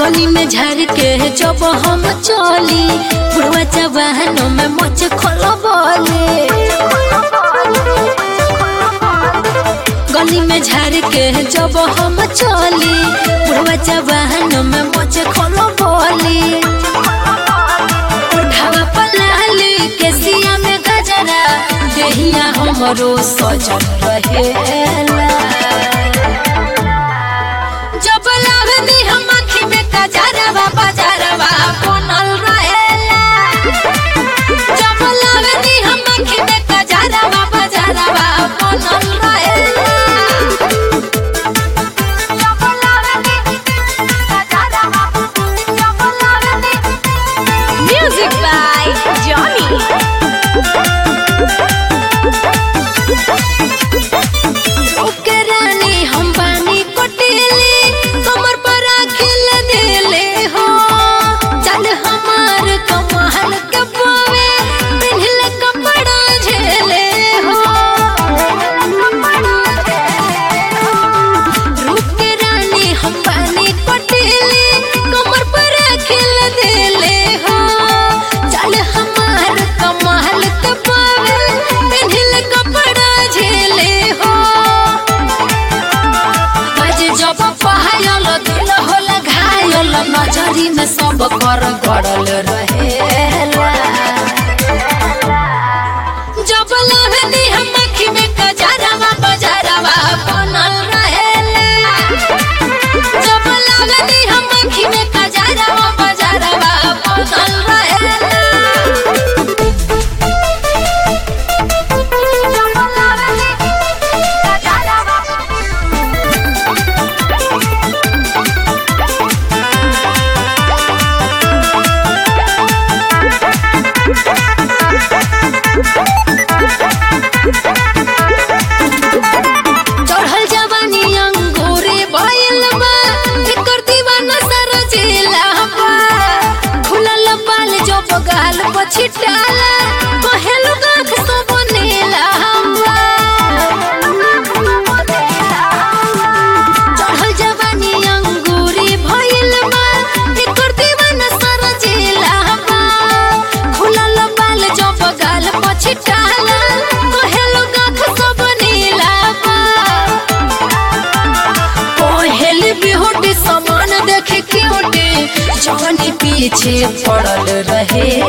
गली में झर के जब हम चली बुढ़वा जवानों में मोच खोलबले गली में झर के जब हम चली बुढ़वा जवानों में मोच खोलबले उठावा पलाली के सिया में गजरा देहिया हमरो सजन रहेला जब लागनी हम आँखी में कजरवा बजरवा बनल रहेला जब लागनी हम आँखी में कजरवा बजरवा बनल रहेला जब लागनी कजरवा जब लागनी Music by Johnny. ओके रानी हम बानी कोटिली कमर पर आखिल देले हो चल हमार कमाल के पावे पिन्हल कपड़ा झेले हो रूप के रानी हम बानी कोटिली कमर पर आखिल देले हो चल हमार कमाल के पावे पिन्हल कपड़ा झेले हो आज जब पहायल दिल होला घायल नजरी में सब कर गड़ल रहेला जब लहनी हम अखी में कजरवा बजरवा बनल रहेला जब लहनी हम अखी में कजरवा बजरवा बनल रहेला जब लहनी कजरवा चढ़ल जवानी अंगूरे भइल बा एकर दीवाना सारा जिला बा खुलल बाल जो बगाल पछिटाला कहेल गाख सब नीला बा चढ़ल जवानी अंगूरे भइल बा एकर दीवाना सारा जिला बा खुलल बाल जो बगाल पछिटाला कहेल गाख सब नीला बा पहल बिहुटी समान देखे क्यूटी जवानी पीछे पड़ल रहे